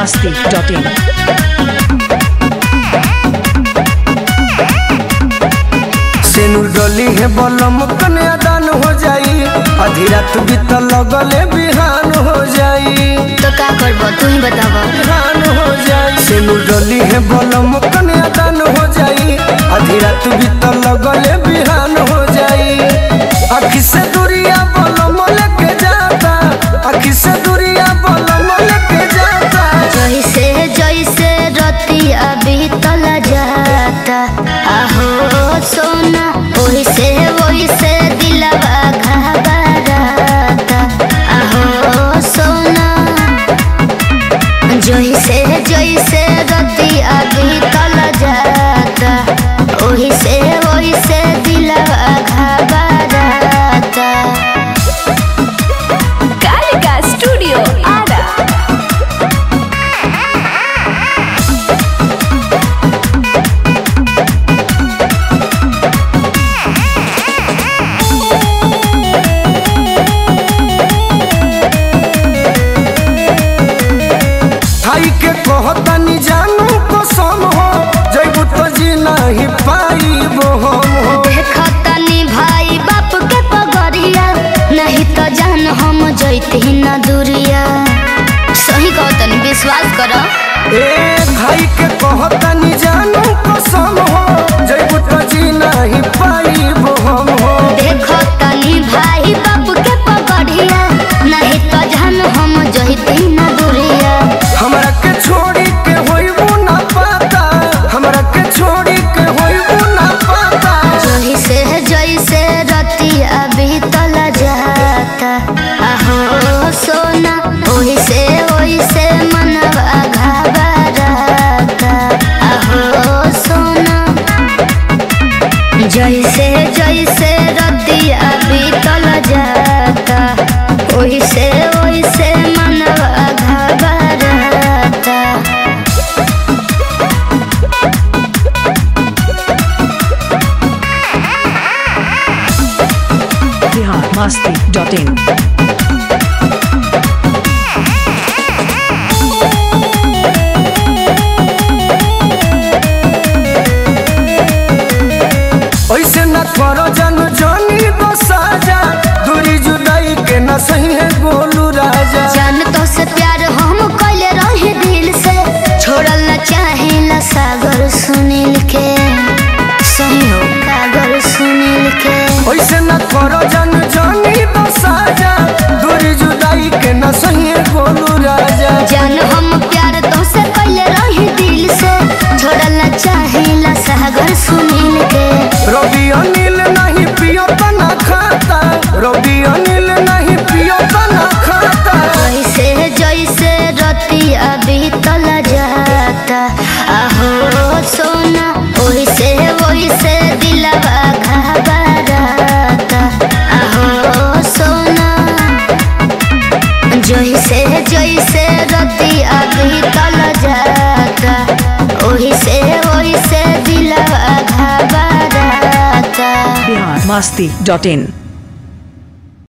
biharmasti.in सेनुर डली है बलम कन्यादान हो जाई आधी रात बीत लगले बिहान हो जाई तो का करबो तू ही बताबो बिहान हो जाई सेनुर डली है बलम कन्यादान हो जाई आधी रात बीत लगले बिहान हो जाई आखी से दूरिया बलम लेके जाता आखी से दूरिया बलम लेके जाता जैसे जैसे रतिया बीतल जाता आहो सोना ओइसे ओइसे दिलवा घबराता आहो सोना जैसे जैसे रतिया बीतल जाता ओइसे ओइसे दिलवा घबराता कालिका स्टूडियो आरा थाई के कहतानी जानू कसम हो जैबू तो जी नहीं पाइबो हम हो देखतनी भाई बाप के पगरिया नहीं तो जान हम जैती न दूरिया सही कहतनी विश्वास कर ए भाई के कहतानी जानू कसम हो जैबू तो जी नहीं पाइबो हम हो देखतनी भाई बाप के पगरिया नहीं तो जान हम जैती न दूरिया हमरा के छोड़ी के होइबू ना पाता हमरा के छोड़ी के होइबू ना पाता जैसे जैसे रतिया बीतल जाता आहो सोना ओइसे ओइसे मनवा घबराता आहो सोना जैसे जैसे रतिया बीतल जाता ओइसे ओइसे मनवा घबराता biharmasti.in ऐसे न करो जन जानी तो साजा दूरी जुदाई के न सही है गोलू राजा जान तो से प्यार हम कइले रहे दिल से छोड़ल न चाहेला सागर सुनील के सही हो सागर सुनील के ऐसे न करो जन जानी तो साजा दूरी जुदाई के न सही है गोलू राजा जान हम प्यार तो से कइले रहे दिल से छोड़ल न चाहेला सागर सुनील के रवि अनिल नहीं पियो तो ना खाता रवि अनिल नहीं पियो तो ना खाता जैसे जैसे रतिया बीतल जाता आहो सोना ओइसे ओइसे दिलवा घबराता आहो सोना जैसे जैसे रतिया बीतल जाता ओइसे ओइसे दिलवा घबराता biharmasti.in